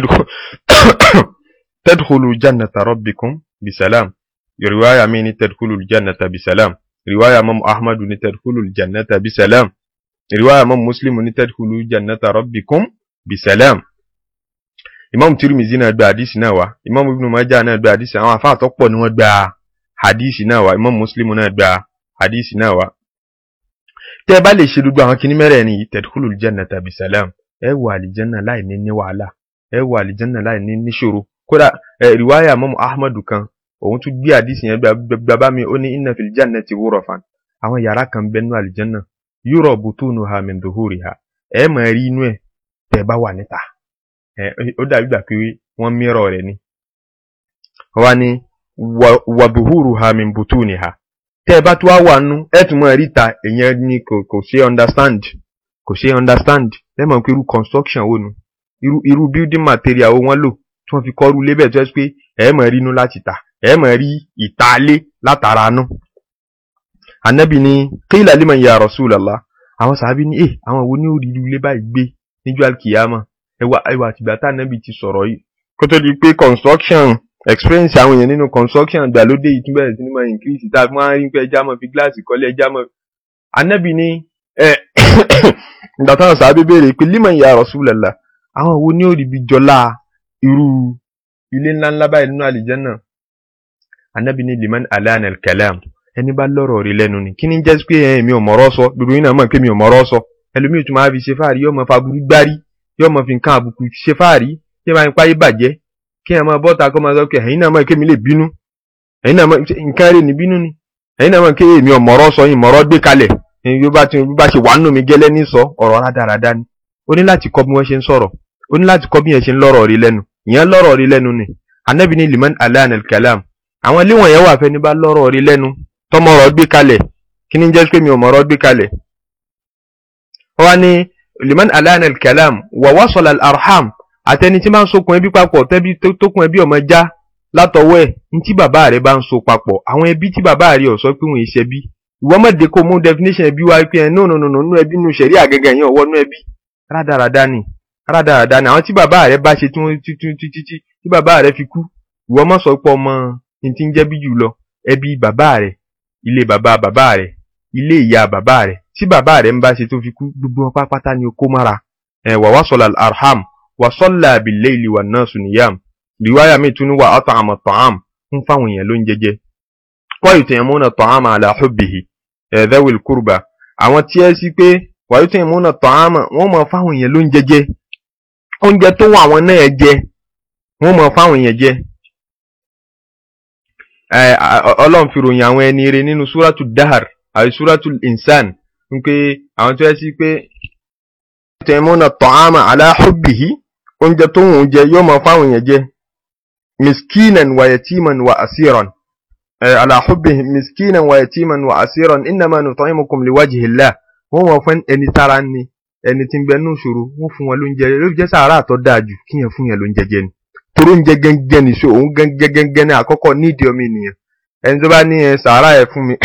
Speaker 1: tadkhulu jannata rabbikum bisalam riwaya mi ni tadkhulu jannata bisalam riwaya mam ahmadu ni tadkhulu jannata bisalam riwaya mam muslimu ni tadkhulu jannata rabbikum bisalam imam tirimizi náà gba hadisi náà wá imam ibn majah náà gba hadisi àwọn afa àtọ́pọ̀ ni wọ́n gba hadisi náà wá imam muslimu náà gba hadisi náà wá tẹ́ ẹ bá lè ṣe gbogbo àwọn kinní mẹ́rẹ̀ẹ̀rin yìí tadkhulu jannata bisalam ẹ wọ àlìjánná láì ní ní wàhálà ẹ wọ àlìjánná láì ní níṣòro kódà ẹ riwaya mọ́mú ahmadu kan òun tún gbé àdìsí yẹn bàbá mi ó ní inna fil jannati ghurafan àwọn yàrá kan bẹ nínú àlìjánná yura butunuha min duhuriha ẹ máa rí inú ẹ tẹ́ bá wà níta ẹ ó dàbí gbà pé wọ́n mìíràn rẹ̀ ni wọ́n ní wa duhuruha min butuniha tẹ́ bá tó wá wà nú ẹ tún máa rí ta èèyàn ní kò kò ṣe understand kò ṣe understand ẹ mọ̀ pé irú construction wo nu irú irú building material wo wọ́n lò tí wọ́n fi kọ́rú lébẹ̀ tó ẹ́ pé ẹ̀ mọ̀ rí inú láti tà ẹ̀ mọ̀ rí ìtaalé látara nú. anabi ni qila liman ya rasulallah àwọn sàábí ní eh àwọn wo ní ó rí irú ilé báyìí gbé níjọ́ alkiyama ẹwà ẹwà àtìgbà tá ànábì ti sọ̀rọ̀ yìí kó tó di pé construction experience àwọn èèyàn nínú construction ìgbàlódé yìí tún bẹ̀rẹ̀ sí ní máa increase tá a fi máa ń rí pé ẹja máa fi gíláàsì kọ́lé ẹja máa ànábì ní ẹ ìgbà táwọn sàábí béèrè pé liman ya Rasulullah àwọn wo ní ó rí ibi jọlá irú ilé ńláńlá báyìí nínú àlìjẹ́nà ànábì ní liman alana al-kalam ẹni bá lọ́rọ̀ rí lẹ́nu ni kí ni jẹ́ pé ẹ̀ mi ò mọ̀rọ̀ sọ gbogbo yín náà mọ̀ pé mi ò mọ̀rọ̀ sọ ẹlòmíì tún máa fi ṣe fáàrí yóò máa fa burú gbárí yóò máa fi nǹkan àbùkù ṣe fáàrí yóò máa ń páyé bàjẹ́ kí ẹ̀ máa bọ́ta kó máa sọ pé ẹ̀yin náà mọ̀ pé mi lè bínú ẹ̀yin náà mọ̀ nǹkan rẹ̀ ní bínú ni ẹ̀yin náà mọ̀ pé mi ò mọ̀rọ̀ sọ yín mọ̀rọ̀ gbé kalẹ̀ bí bá ti bá ṣe wà nù mí gẹ́lẹ́ ní sọ ọ̀rọ̀ rádaràda ni ó ní láti kọ́ bí wọ́n ṣe ń sọ̀rọ̀ ó ní láti kọ́ bí yẹn ṣe ń lọ́rọ̀ rí lẹ́nu ìyẹn lọ́rọ̀ rí lẹ́nu ni anabi ni liman alana al-kalam àwọn ilé wọ̀nyẹn wà fẹ́ni bá lọ́rọ̀ rí lẹ́nu tọmọrọ gbé kalẹ̀ kí ni jẹ́ pé mi ò mọ̀rọ̀ gbé kalẹ̀. wọ́n ní liman alana al-kalam wa wasala al-arham àtẹni tí máa ń sokùn ẹbí papọ̀ tẹ́bí tókùn ẹbí ọmọ já látọwọ́ ẹ̀ ní tí bàbá rẹ̀ bá ń so papọ̀ àwọn ẹbí tí bàbá rẹ̀ ò sọ pé wọ́n ṣe bí ìwọ́n mọ̀dé kó mú definition ẹbí wá pé ẹ̀ no no no no nú ẹbí nú sẹ̀rí àgẹ́gẹ́ yẹn ọwọ́ nú ẹbí rádaràdá ni rádaràdá ni àwọn tí bàbá rẹ̀ bá ṣe tí wọ́n títí tí bàbá rẹ̀ fi kú ìwọ́n mọ̀ sọ pé ọmọ ní ti ń jẹ́ bí jù lọ ẹbí bàbá rẹ̀ ilé bàbá bàbá rẹ̀ ilé ìyá bàbá rẹ̀ tí bàbá rẹ̀ ń bá ṣe tó fi kú gbogbo wọn pápátá ni ó kó mára ẹ wà wá sọlá arham wà sọlá abilé ìlú wà náà sùnìyàm riwaya mi tún ní wà ọtọ àmọ tọhám ń fáwọn èèyàn ló ń jẹjẹ wọ́n yìí tẹ̀yẹ̀ múnà tọhám àlà hubbihi ẹ̀ẹ́dẹ́wìl kúrúbà àwọn tí ẹ sí pé wà yìí tẹ̀yẹ̀ múnà tọhám wọ́n mọ̀ fáwọn èèyàn ló ń jẹjẹ oúnjẹ tó wọ àwọn náà jẹ wọ́n mọ̀ fáwọn èèyàn jẹ ọlọ́run fi ròyìn àwọn ẹni rẹ̀ nínú súrátù dahar àti súrátù insan ń pé àwọn tó yẹ sí pé tẹ̀mọ́nà tọ́ámà aláhùbìhí oúnjẹ tó wùn jẹ yóò máa fáwọn èèyàn jẹ miskinan wa yatiman wa asiran aláhùbìhí miskinan wa yatiman wa asiran innama nut'imukum liwajhillah wọ́n wọ́n fún ẹni tára ni ẹni tí ń bẹ nù ṣòro wọ́n fún wọn lóúnjẹ ló jẹ́ sàárà tó dáa jù kíyàn fún yẹn lóúnjẹ jẹ ni torí oúnjẹ gẹ́gẹ́ ní so òun gẹ́gẹ́ ní àkọ́kọ́ nídìí ọmọ ènìyàn ẹni tó bá ní ẹ sàárà ẹ fún mi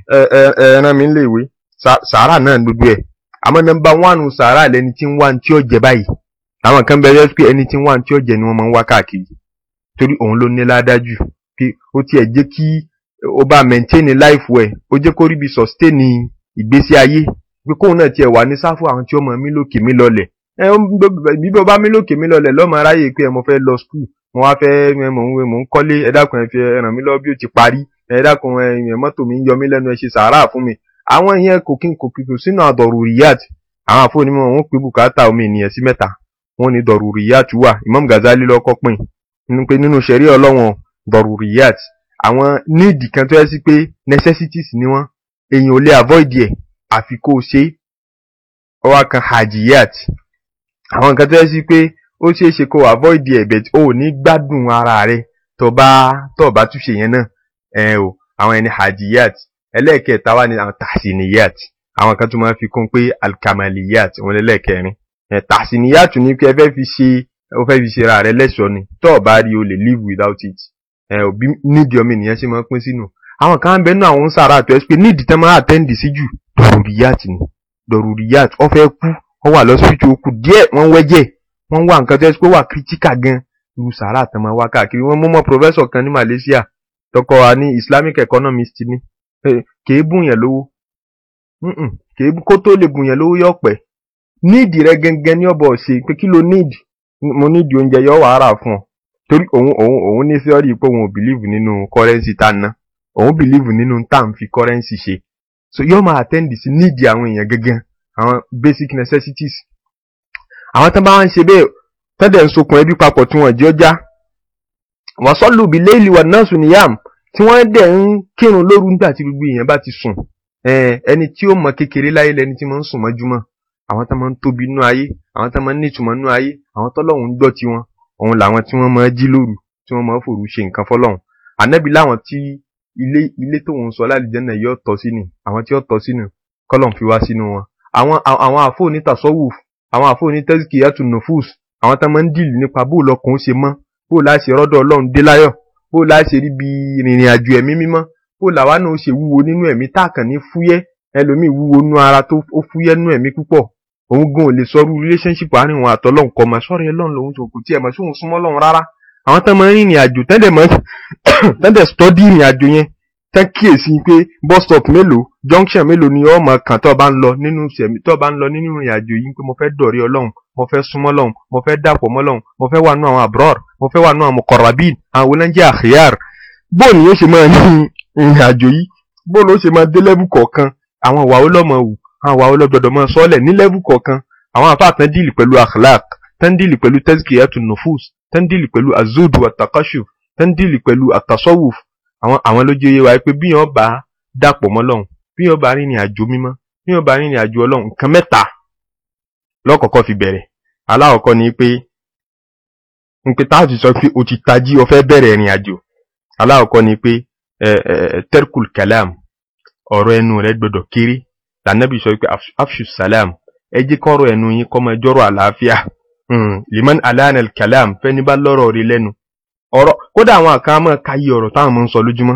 Speaker 1: ẹ ràn mí lè wé sàárà náà gbogbo ẹ àmọ́ nọ́mbà wánù sàárà lẹni tí ń wá tí ó jẹ báyìí àwọn kan bẹ pé ẹni tí ń wá tí ó jẹ ni wọ́n máa ń wá káàkiri torí òun ló ní ládájú pé ó tiẹ̀ jẹ́ kí ó bá maintain life ẹ̀ ó jẹ́ kó rí bí sustain ìgbésí ayé pé kóun náà tiẹ̀ wà ní sáfù àwọn tí ó mọ̀ mí lókè mí lọlẹ̀ ẹ bíbí ọba mi lókè mi lọlẹ̀ lọ́mọ aráyè pé ẹ mo fẹ́ lọ skul mo wá fẹ́ mò ń mò ń kọ́lé ẹ dákun ẹ fi ràn mí lọ́wọ́ bí ó ti parí ẹ dákun ẹ mọ́tò mi ń yọ mí lẹ́nu ẹ ṣe sàárà fún mi àwọn ìyẹn kò kí n kò kí kò sínú àdọ̀rùrìyàt àwọn àfọwọ́nímọ̀ wọn pé bùkátà omi ènìyàn sí mẹ́ta wọn ní dọ̀rùrìyàt wà Imam Ghazali lọ́kọ́ pín in pé nínú ṣẹ̀rí ọlọ́wọ̀n dọ̀rùrìyàt àwọn níìdì kan tó yẹ sí pé necessities ni wọ́n èèyàn ò lè avoid ẹ̀ àfi kó o ṣe ọwọ́ kan hajiyat àwọn nǹkan tó yẹ sí pé ó ṣeé ṣe kó avoid ẹ̀ but o ò ní gbádùn ara rẹ tó bá tó bá túnṣe yẹn náà ẹ o àwọn ẹni hajiyat ẹlẹ́ẹ̀kẹta wà ní àwọn tahsiniyat àwọn kan tó máa fi kún pé alkamaliyat òun lẹ́lẹ́kẹrin ẹ tahsiniyat ní pé ẹ fẹ́ fi ṣe ó fẹ́ fi ṣe ra rẹ lẹ́ṣọ̀ọ́ ni tó o bá rí o lè live without it ẹ ò bí nídìí ọmọ ènìyàn ṣe máa pín sínú àwọn kan ń bẹ nínú àwọn ń sàrà àtọ́ ẹ pé nídìí tẹ́ máa attend sí jù dọ̀rùrìyàt ni dọ̀rùrìyàt ó fẹ́ kú wọ́n wà lọ́sibítù okù díẹ̀ wọ́n wẹ́jẹ̀ wọ́n wá nǹkan tó yẹ pé wà kírítíkà gan irú sàrà àtàn máa wá káàkiri wọ́n mú mọ́ pòfẹ́sọ̀ kan ní Malaysia tọkọ wa ní Islamic economist ní kèé bùn yẹn lówó kèé kó tó lè bùn yẹn lówó yọ pẹ́ níìdì rẹ gẹ́gẹ́ ní ọ̀bọ̀ ṣe pé kí ló níìdì mo níìdì oúnjẹ yọ wàá rà fún ọ torí òun òun òun ní sẹ́ọ́rì pé òun ò bìlíìfù nínú kọ́rẹ́nsì tá a ná òun bìlíìfù nínú tá à ń fi kọ́rẹ́nsì ṣe so yọ máa attend sí níìdì àwọn èèyàn gẹ́gẹ́ àwọn basic necessities àwọn tó bá ń ṣe bẹ́ẹ̀ tọ́dẹ̀ ń sokùn ẹbí papọ̀ tí wọ́n jẹ́ ọjà wọ́n sọ́lù bí léèlì wà náà sùn níyàm tí wọ́n dẹ̀ ń kírun lóru nígbà tí gbogbo èèyàn bá ti sùn ẹni tí ó mọ kékeré láyé lẹni tí máa ń sùn mọ́júmọ́ àwọn tó máa ń tóbi nú ayé àwọn tó máa ń nítumọ̀ nú ayé àwọn tọ́lọ́hún ń gbọ́ tiwọn òun làwọn tí wọ́n máa jí lóru tí wọ́n máa fòru ṣe nǹkan fọ́lọ́hún ànábì láwọn tí ilé ilé tóun sọ lálejò náà yóò tọ́ sínú àwọn tí yóò tọ́ sínú kọ́lọ́hún fi wá sínú wọn àwọn àwọn àfọ onítàsọ́wùf àwọn àfọ onítẹ́síkìyàtù nufus àwọn tó máa ń dìlù nípa bó lọkùn ṣe mọ́ bó láṣẹ rọ́dọ̀ ọlọ́run dé láyọ̀ bó láṣẹ rí bí rìnrìn àjò ẹ̀mí mímọ́ bó làwa náà ṣe wúwo nínú ẹ̀mí táàkàn ní fúyẹ́ ẹlòmíì wúwo nú ara tó ó fúyẹ́ nú ẹ̀mí púpọ̀ òun gan ò lè sọrú relationship àárín òun àtọlọ́hun kọ́ mọ̀ sọ́ọ̀rọ̀ ẹlọ́run lòun tó kù tí ẹ̀ mọ̀ sí òun súnmọ́ lọ́run rárá àwọn tán máa ń rìnrìn àjò tẹ́ndẹ̀ mọ́ tẹ́ndẹ̀ study ìrìn àjò yẹn tán kíyèsí pé bus stop mélòó junction mélòó ni ọmọ kan tó bá ń lọ nínú sẹ̀mí tó bá ń lọ nínú ìrìn àjò yìí pé mo fẹ́ dọ̀rí ọlọ́run mo fẹ́ súnmọ́ lọ́run mo fẹ́ dàpọ̀ mọ́ lọ́run mo fẹ́ wà nú àwọn abrar mo fẹ́ wà nú àwọn muqarrabin àwọn onájẹ́ akhyar bóun ni yóò ṣe máa ní ìrìn àjò yìí bóun ló ṣe máa dé level kọ̀ọ̀kan àwọn ìwà olọ́mọ wù àwọn ìwà olọ́gbọ̀dọ̀ máa sọ́ọ̀lẹ̀ ní level kọ̀ọ̀kan àwọn àfáà tán díìlì pẹ̀lú akhlaq tán díìlì pẹ̀lú tazkiyatun nufus tán díìlì pẹ̀lú azud wa takashuf tán díìlì pẹ̀lú atasawuf àwọn àwọn ló jẹ́ wa pé bí yẹn bá dàpọ̀ mọ́ lọ́hùn bí yẹn bá rìnrìn àjò mímọ́ bí yẹn bá rìnrìn àjò ọlọ́hun nǹkan mẹ́ta lọ́kọ̀ọ́kọ́ fi bẹ̀rẹ̀ aláwọ̀kọ́ ni pé ń pé táàtì sọ pé o ti tají o fẹ́ bẹ̀rẹ̀ ìrìn àjò aláwọ̀kọ́ ni pé ẹ ẹ terkul kalam ọ̀rọ̀ ẹnu rẹ gbọ́dọ̀ kéré lànàbì sọ pé afṣu salam ẹ jẹ́ kọ́rọ̀ ẹnu yín kó máa jọ́rọ̀ àlàáfíà liman alana kalam fẹ́ni bá lọ́rọ̀ rí lẹ́nu ọ̀rọ̀ kódà àwọn kan máa ka yí ọ̀rọ̀ táwọn máa ń sọ lójúmọ́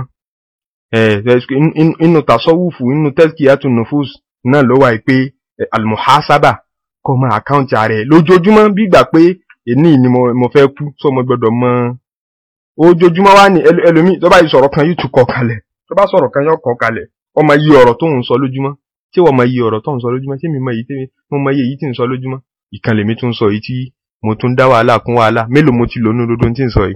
Speaker 1: inú tasọ́wùfù inú tazkiyatun nufus náà ló wà pé almuhasaba kó máa àkáǹtì ààrẹ lójoojúmọ́ bí ìgbà pé èní ni mo fẹ́ kú sọ mo gbọ́dọ̀ mọ ojoojúmọ́ wá ní ẹlòmíì tó bá yí sọ̀rọ̀ kan yóò tún kọ kalẹ̀ tó bá sọ̀rọ̀ kan yóò kọ kalẹ̀ wọ́n máa yí ọ̀rọ̀ tó ń sọ lójúmọ́ tí wọ́n máa yí ọ̀rọ̀ tó ń sọ lójúmọ́ tí mi máa yí tí mo máa yí èyí tí ń sọ lójúmọ́ ìkan lèmi tún sọ èyí tí mo tún dá wàhálà kún wàhálà mélòó mo ti lò nínú dodo tí ń sọ yìí.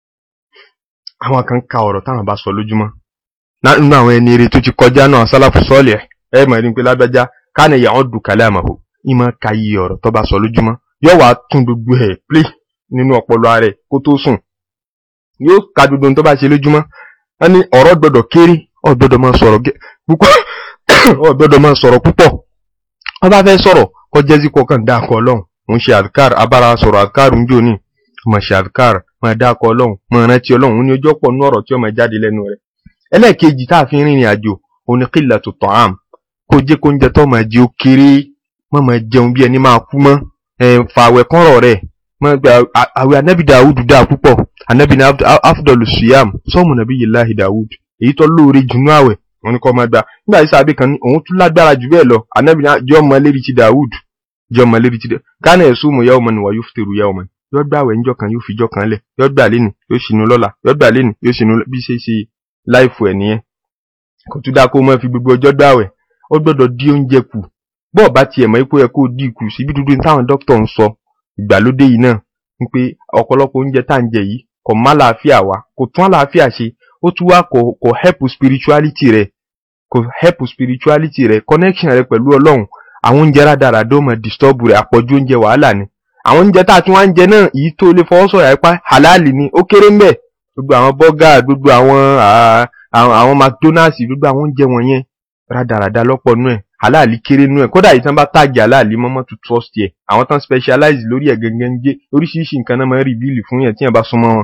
Speaker 1: àwọn kan ka ọ̀rọ̀ táwọn bá sọ lójúmọ́ nínú àwọn ẹni eré tó ti kọjá náà sálàfù sọ́ọ̀lì ẹ̀ ẹ̀ mọ̀ ní pé lágbájá káàní ìyàwó dùn kálẹ̀ àmàhò ìmọ̀ ka yí ọ̀rọ̀ tó bá sọ lójúmọ́ yóò wá tún gbogbo ẹ̀ play nínú ọpọlọ rẹ̀ kó tó sùn yóò ka gbogbo ohun tó bá ṣe lójúmọ́ wọ́n ní ọ̀rọ̀ gbọ́dọ̀ kéré ọ̀ gbọ́dọ̀ máa sọ̀rọ̀ púpọ̀ ọ̀ gbọ́dọ̀ máa sọ̀rọ̀ púpọ̀ wọ́n bá fẹ́ sọ̀rọ̀ kọjá sí kọkàn dákọ̀ ọlọ́run òun ṣe àdìkár abára sọ̀rọ̀ àdìkár ń jò ní mo ṣe àdìkár máa dákọ̀ ọlọ́run máa rántí ọlọ́run òun ni ojú ọ̀pọ̀ nú ọ̀rọ̀ tí ó máa jáde lẹ́nu rẹ̀ ẹlẹ́ẹ̀kejì tá a fi rìnrìn àjò òun ni qillatu ta'am kó jẹ́ kó ń jẹ tó máa jẹ ó kéré má máa jẹun bí ẹni máa kú mọ́ fàwẹ̀ kọ́rọ̀ rẹ̀ àwẹ̀ anábì dawud dáa púpọ̀ anábì ní afdọ̀lù siyam sọ́ọ̀mù nàbí yìláhi dawud èyí tó lóore jùnú àwẹ̀ wọn ni kọ́ máa gbà nígbà tí sábẹ́ kan ní òun tún lágbára jù bẹ́ẹ̀ lọ anábì náà jẹ́ ọmọ lérí ti dawud jẹ́ ọmọ lérí ti dawud kánà ẹ̀sùn mu yawman wa yuftiru yawman yóò gbà àwẹ̀ níjọ́ kan yóò fi jọ́ kan lẹ̀ yóò gbà lẹ́nu yóò sinú lọ́la yóò gbà lẹ́nu yóò sinú bí ṣe ṣe láìfù ẹ̀ nìyẹn kò tún dáa kó máa fi gbogbo ọjọ́ gbà àwẹ̀ ó gbọ́dọ̀ dí oúnjẹ kù bọ́ọ̀ bá tiẹ̀ mọ̀ ipò yẹ kó dí kù síbi dúdú táwọn dókítà ń sọ ìgbàlódé yìí náà ń pé ọ̀pọ̀lọpọ̀ oúnjẹ tá à ń jẹ yìí kò má làáfíà wá kò tún àlàáfíà ṣe ó tún wá kò kò help spirituality rẹ kò help spirituality rẹ connection rẹ pẹ̀lú ọlọ́run àwọn oúnjẹ rádaràdó mọ̀ disturb rẹ àpọ̀jù oúnjẹ wàhálà ni àwọn oúnjẹ tá a tún wá ń jẹ náà èyí tó lè fọwọ́ sọ̀rọ̀ àìpá halal ni ó kéré ń bẹ̀ gbogbo àwọn burger gbogbo àwọn àwọn mcdonald's gbogbo àwọn oúnjẹ wọ̀nyẹn rádaràda lọ́pọ̀ nú ẹ̀ aláàlí kéré nú ẹ̀ kódà yìí tán bá tàgì aláàlí mọ́mọ́ to trust yẹ àwọn tán specialize lórí ẹ̀ gẹ́gẹ́ ń gé oríṣiríṣi nǹkan náà máa ń rìbíìlì fún yẹn tí yẹn bá súnmọ́ wọn.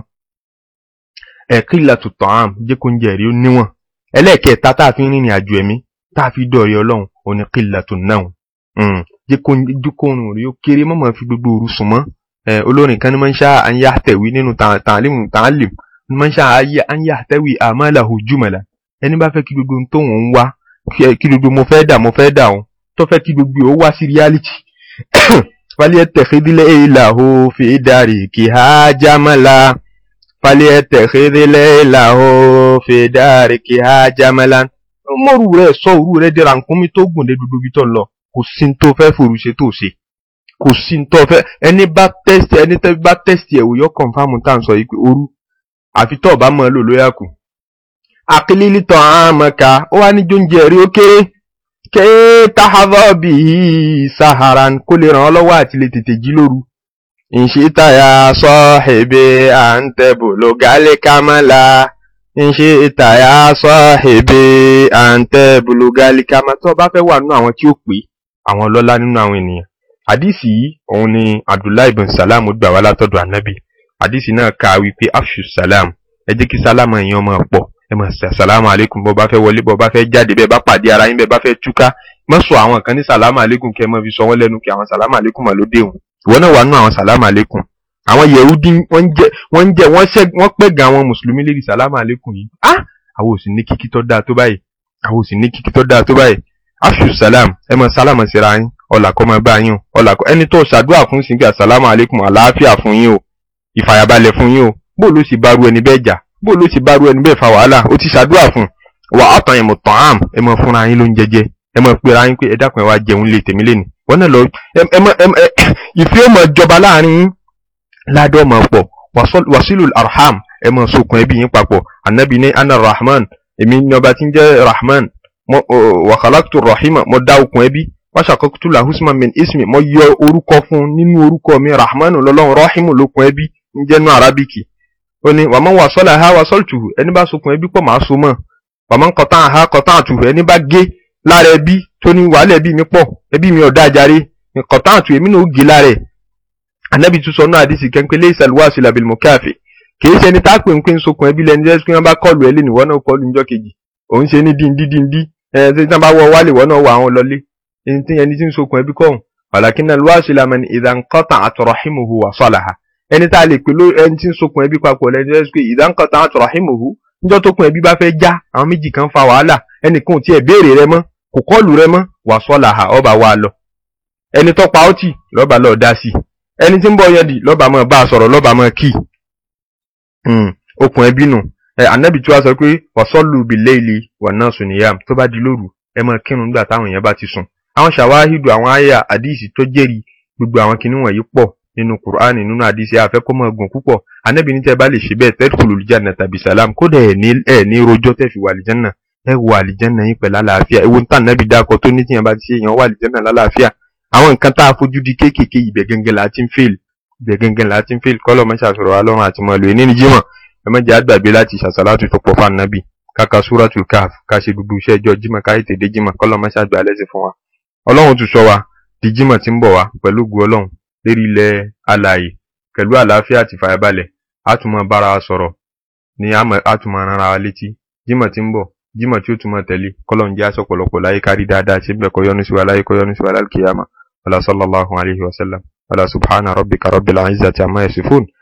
Speaker 1: ẹ̀ kílà tó tàn án jẹ́ kó ń jẹ rí ó níwọ̀n ẹlẹ́ẹ̀kẹta tá a fi ń rìnrìn àjò ẹ̀mí tá a fi dọ̀rí ọlọ́run ò ní kílà tó náà jẹ́ kó ń rí ó kéré mọ́mọ́ fi gbogbo òru sùn mọ́ olórin kan ní máa ń ṣá àyà tẹ̀wé nínú tààlim tààlim máa ń ṣá àyà tẹ̀wé àmàlà hujumala ẹni bá fẹ́ kí gbogbo tó ń wá kí gbogbo mo fẹ́ dà mo fẹ́ dà òun tó fẹ́ kí gbogbo ó wá sí reality falẹ̀ tẹ̀xídìlẹ̀ ìlàhó fi dàrí kì á jámàlà falẹ̀ tẹ̀xídìlẹ̀ ìlàhó fi dàrí kì á jámàlà. mọ́rù rẹ̀ sọ òru rẹ̀ dẹ̀ra nkúmi tó gùn dé gbogbo ibi tó ń lọ kò sí ní tó fẹ́ forú ṣe tó ṣe kò sí ní tó fẹ́ ẹni bá tẹ́sítì ẹni bá tẹ́sítì ẹ̀wò yọ kọ̀ǹfàmù tá à ń sọ yìí pé òru àfi tó ọ̀bá mọ́ ẹ lò lóyà kù akilili tán àmọ́ka ó wá ní jóúnjẹ rí ó kéré ké tahadọ́ bí saharan kó lè ràn ọ́ lọ́wọ́ àti lè tètè jí lóru. ìṣítàyà sọ èbè à ń tẹ̀bù ló gálẹ̀ kámẹ́lá ìṣítàyà sọ èbè à ń tẹ̀bù ló gálẹ̀ kámẹ́lá tó o bá fẹ́ wà nínú àwọn tí ó pè àwọn ọlọ́lá nínú àwọn ènìyàn. àdìsí yìí òun ni abdullahi bin salam gbà wá látọ̀dọ̀ ànábì àdìsí náà kà wípé afṣu salam ẹ jẹ́ kí sálámù ẹ̀yin ọmọ pọ̀ ẹ máa ṣe àsàlámù àlékún bọ́ bá fẹ́ wọlé bọ́ bá fẹ́ jáde bẹ́ẹ̀ bá pàdé ara yín bẹ́ẹ̀ bá fẹ́ túká má sọ àwọn kan ní sàlámù àlékún kẹ́ ẹ máa fi sọ wọ́n lẹ́nu kí àwọn sàlámù àlékún mà ló dé òun ìwọ náà wà nù àwọn sàlámù àlékún àwọn yẹ̀húdí wọ́n ń jẹ́ wọ́n ń jẹ́ wọ́n ṣẹ́ wọ́n pẹ́ gan àwọn mùsùlùmí lérí sàlámù àlékún yìí á àwọn ò sì ní kíkí tó dáa tó báyìí àwọn ò sì ní kíkí tó dáa tó báyìí afṣu salam ẹ mọ sálámà síra yín ọlà kọ́ máa bá yín o ọlà kọ́ ẹni tó ṣàdúrà fún sí pé asàlámù aleykum àlàáfíà fún yín o ìfàyàbalẹ̀ fún yín o bó ló sì bá ru ẹni bẹ́ẹ̀ jà bó ló sì bá ru ẹni bẹ́ẹ̀ fa wàhálà ó ti ṣàdúrà fún wà á tàn yẹn mọ̀ tàn ám ẹ mọ fúnra yín ló ń jẹjẹ ẹ mọ pera yín pé ẹ dákun ẹ wá jẹun lè tèmi lẹ́nu wọn náà lọ ẹ mọ ẹ ìfẹ́ ọmọ ìjọba láàrin yín ládọ́ ọmọ pọ̀ wasilul arham ẹ mọ sokùn ẹbí yín papọ̀ anabi ní anna rahman èmi ní ọba tí ń jẹ́ rahman wa khalaqtu rahima mo dá okùn ẹbí wàṣàkọ́kùtù làhùsùmá min ismi mo yọ orúkọ fún nínú orúkọ mi rahmanu lọ́lọ́run rahimu lókun ẹbí ń jẹ́nu arábìkì ó ní wàmọ́ wà sọ́lá ha wà sọ́lùtù ẹni bá sokùn ẹbí pọ̀ máa so mọ́ wàmọ́ kọ́tà ha kọ́tà àtù ẹni bá gé lára ẹbí tó ní wàhálà ẹbí mi pọ̀ ẹbí mi ọ̀dá àjàre kọ́tà àtù èmi náà ó gé lára ẹ̀ anabi tún sọ náà àdìsí kẹ́ńpẹ́ lé ìsàlùwàsí làbìlì mọ̀káfẹ́ kì í ṣe ẹni tá a pè ń pè ń sokùn ẹbí lẹni jẹ́ pé wọ́n bá kọlù ẹ lẹ́nu ìwọ náà kọlù níjọ́ kejì òun ṣe ní díndí díndí ẹ̀ tí wọ́n bá wọ wálé ìwọ náà wọ àwọn lọlé ẹni tí ẹni tí ń sokùn ẹbí kọ́hún wàlàkínà lùwàsí làmẹ́ni ìdánkọ́tà àtọ̀rọ̀hìmùhù wà sọ́làhà ẹni tá a lè pè ló ẹni tí ń sokùn ẹbí papọ̀ lẹni jẹ́ pé ìdánkọ́tà àtọ̀rọ̀hìmùhù níjọ́ tó kun ẹbí bá fẹ́ já àwọn méjì kan fa wàhálà ẹnìkan ò tiẹ̀ béèrè rẹ mọ́ kò kọlù rẹ mọ́ wà sọ́làhà ọba wa lọ ẹni tó pa ọtí lọ́ba lọ́ọ́ dá sí ẹni tí ń bọ̀ yẹn dì lọ́ba mọ́ bá a sọ̀rọ̀ lọ́ba mọ́ kí okùn ẹbí nù ẹ anabi tí wàá sọ pé wàsọ́lù bìlẹ́ẹ̀lì wà náà sùn níyàm tó bá di lóru ẹ máa kírun nígbà táwọn èèyàn bá ti sùn àwọn ṣàwáhídù àwọn àyà àdìsí tó jẹ́rìí gbogbo àwọn kinní wọ̀nyí pọ̀ nínú kùránì nínú àdìsí àfẹ́kọ́ máa gùn púpọ̀ anabi ní tẹ́ bá lè ṣe bẹ́ẹ̀ tẹ́kùlù lìjànà tàbí sàlám kódà ẹ̀ ní ẹ̀ ní rojọ́ tẹ́ fi wà lìjànà ẹ wọ àlìjànà yín pẹ̀lú àlàáfíà ewu tá anabi dákọ tó ní tíyẹn bá ti ṣe èèyàn wà àlìjànà lálàáfíà àwọn nǹkan tá a fojú di kéékèèké ibẹ̀ gẹ́gẹ́ la ti ń fèl ibẹ̀ gẹ́gẹ́ la ti ń fèl kọ́lọ́ mọ́ṣá sọ̀rọ̀ wa lọ́rùn àti mọ́lù ní jímọ̀ ẹ má jẹ́ àgbàgbé láti ṣàṣàlátù tó pọ̀ fún ànábì káka súratul káf ká ṣe gbogbo iṣẹ́ ẹjọ́ jímọ̀ ká ètè dé jímọ̀ kọ́lọ́ mọ́ṣá gbà lẹ́sẹ̀ fún wa ọlọ́run tún sọ wa di jímọ̀ tí ń bọ̀ wá pẹ̀lú ògùn ọlọ́run lérí ilẹ̀ alààyè pẹ̀lú àlàáfíà àti fàyàbalẹ̀ á tún máa bára wa sọ̀rọ̀ ní á tún máa rán ara wa létí jímọ̀ tí ń bọ̀ jímọ̀ tí ó tún máa tẹ̀lé kọ́lọ́run jẹ́ aṣọ pọ̀lọpọ̀ láyé kárí dáadáa ṣe bẹ́ẹ̀ kọ́ yọ́nú sí wa láyé kọ́ yọ́nú sí wa lálùkìyàmà wàlá sallallahu alayhi wa sallam wàlá subhana rabbika rabbil izzati amma yasifun